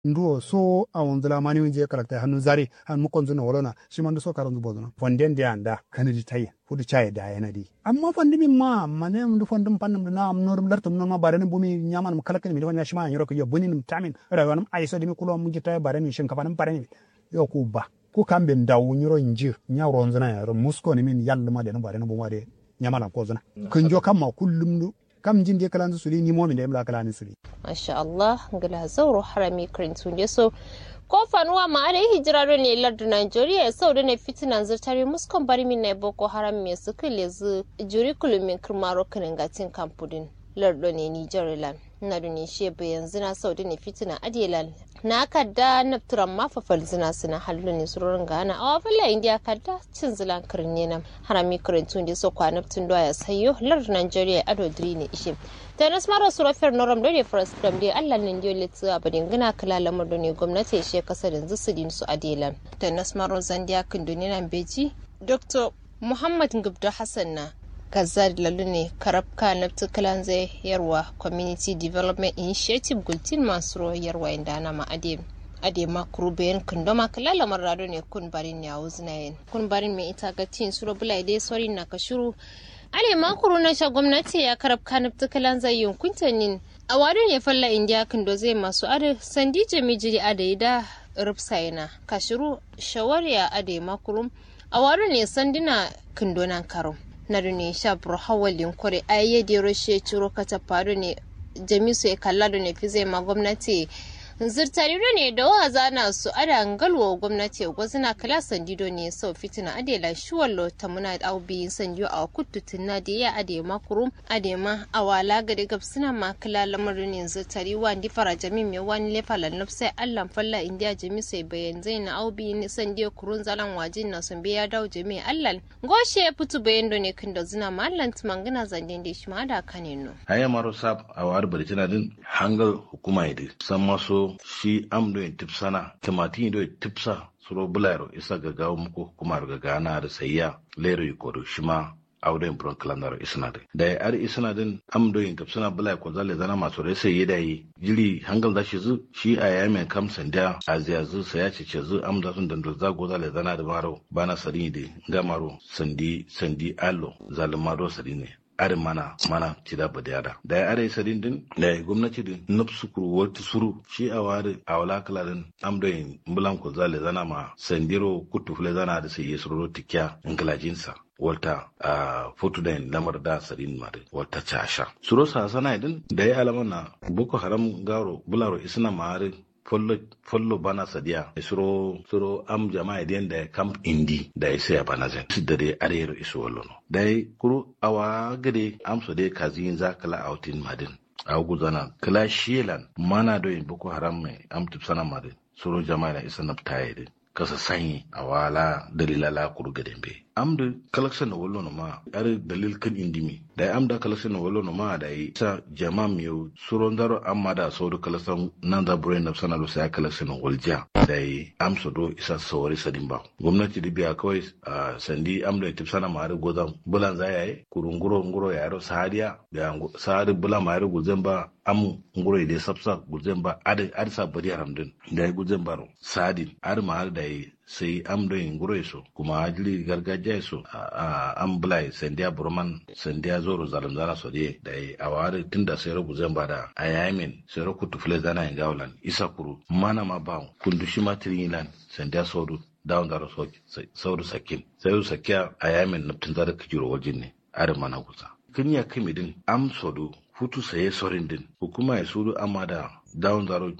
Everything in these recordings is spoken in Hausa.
nduwo so a wonzula mani winje karakta hannu zari han mukon zuna wolona shi man so karon zubo zuna fonden de anda kanadi tayi fudu chaye da yana di amma fondi min ma mane ndu fondum pannum na am norum lartum non ma barene bumi nyaman mu kalakani mi wani shima yoro ko yo bunin tamin rawanum aiso de mi kulo mu jita barene shin kafanum barene yo ku ba ku kambe ndaw nyoro nji nyawro nzuna ya ro musko ni min yalla ma de no barene bu ma de nyamala ko zuna kunjo kamma kullum du kam jinde kalanzu suli ni momi da imla kalani suli masha Allah ngala zauro harami karintu ne so ko fanuwa ma ada hijira ne lardu Nigeria ya sau da ne fitinan zurtare muskon bari min na boko haram me su kile zu juri kulumin kirmaro kanin gatin kampudin lardu ne Nigeria land na duni shebe yanzu na sau da ne fitina adielal na kadda na turan mafafal zina suna hallu ne surorin gana a wafila indiya kadda cin zilan kirne na harami kirintun da so kwanab tun ya sayo lardu Nigeria ado diri ne ishe ta nas mara surafiyar noram da ne first dam dai allah nan dio litsu a badin gina kala lamar da ne gwamnati ya she kasar yanzu su din su adela ta nas mara zandiya kindoni nan beji dr muhammad gubdo hassan na kazad lalu ne karabka na tukalan zai yarwa community development initiative gultin masu yarwa inda ana ma ade ade ma kurubayen kundoma kala lamar rado ne kun barin ya wuznayen kun barin mai ita ga tin suro bulai dai sori na ka shuru ale makuru na sha gwamnati ya karab kanab tukalan zai yunkuntanin a wadu ne falla indiya kindo zai masu ade sandi jami jiri ade da rufsayena kashiru shawariya ade makurum a wadu ne sandina kindonan karum na ne sha burhawalin kore ayyade rashe ciro kata faru ne jamisu ya kalla da ne fi zai ma gwamnati zirtariru ne da wa zana su ada ngalwa gwamnati gwazina kala sandido ne sau fitina adela shuwallo ta muna aubi sandiyo a kututun na da ya ade makurum ade ma awala gade gabsina ma kala lamarin ne zirtari wa ndi fara jami me wani lefa lannab sai allan falla indiya jami sai bayan zai na aubi ni sandiyo kurun zalan wajin na sun biya dawo jami allan goshe ya fitu bayan do ne kin da zina ma allan tumangina zandin da shi ma da kanino haya maro sab a war baritina din hangal hukuma idi san maso shi am do tipsana tamati do tipsa suro bularo isa gagawa muku hukumar gagana da sayya lero yikodo shima auren buron kalandar isna din da ya ar isna din am do yin kapsana bulai ko zale zana masu rai sai da yi jiri hangal da shi zu shi a yamen kam sanda a ziyazu sai ya ce zu am da sun dandal zago zale zana da maro bana sari da gamaro sandi sandi allo zalimaro sari ne arin mana mana tida ba da yada da ya are sadin din da ya gwamnati din nafsu kuru wata suru shi a wari a wala kala din amdoyin mbulan ko zale zana ma sandiro kutu fule zana da sai yesuro tikya ingalajinsa wata a fotu da lamar da sadin ma wata casha suro sa sana din da ya alama na boko haram garo bularo isna ma'arin follo follo bana sadiya suro suro am jama'a den da camp indi da sai ya bana zen da dai arero iso wallo no dai kuru awa gade am so dai kazin za kala outin madin a guzana kala shelan mana do in boko haram mai am tupsana madin suro jama'a na isa naftaye din kasa sanyi a wala dalila la kuru gaden be am da collection na wallo no ma ar dalil kan indimi da am da collection na wallo no ma da yi sa jama miyo suron daro amma da so do collection nan da brain na sana lo sai collection na walja da yi am so do isa sawari sadin ba gwamnati da biya kawai a sandi am da tip sana ma ar gozan bulan za yayi kurunguro nguro ya ro sahadiya da sahadi bulan ma ar gozan ba am nguro ide sapsa gozan ba ad ad sa bari haramdin da yi gozan ba sadin ar ma ar da yi sai am do nguro so kuma ajili gargajiya so a am bulai sandiya burman sandiya zoro zalim zana so de da a wari tunda sai rabu zan bada a yamin sai rabu tufle zana in gaulan isa kuru mana ma ba kundu shi ma tirilan sandiya sodu down da so saudu sakin sai sakiya a yamin naftin zara kijiro wajen ne arin mana kusa kin ya kimi din am sodu hutu saye sorin din hukuma ya sudu amma da down zaro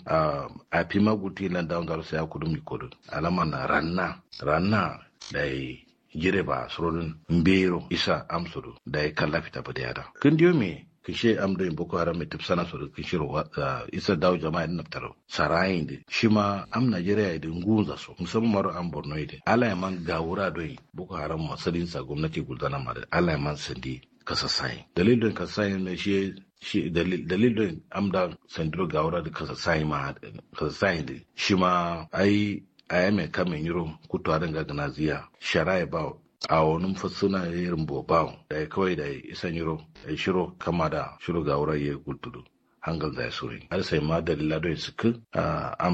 a fi maguti lan down zaro sai kudu mi kodu alama na ranna ranna da yi jire ba surorin mbero isa amsuru da ya kalla fita ba da yada kin diyo me kin she am da boko haram mai tafsana su kin shiro isa dawo jama'a din naftaro sarayin da shi ma am najeriya da ngunza so musamman maro an borno ide ala ya man gawura doyi boko haram masalin sa gwamnati guldana ma da ala ya man sandi kasasai dalilin kasasai ne shi shi dalilin amda sandiro gawura da kasasai ma kasasai da shi ma ai a mai kamen yiro kutu a danga ganaziya shara ya ba a wani fasuna irin bobawo da ya kawai da isan yiro ya shiro kama da shiro gawura ya gultudu hangal da ya suri har sai ma dalila don su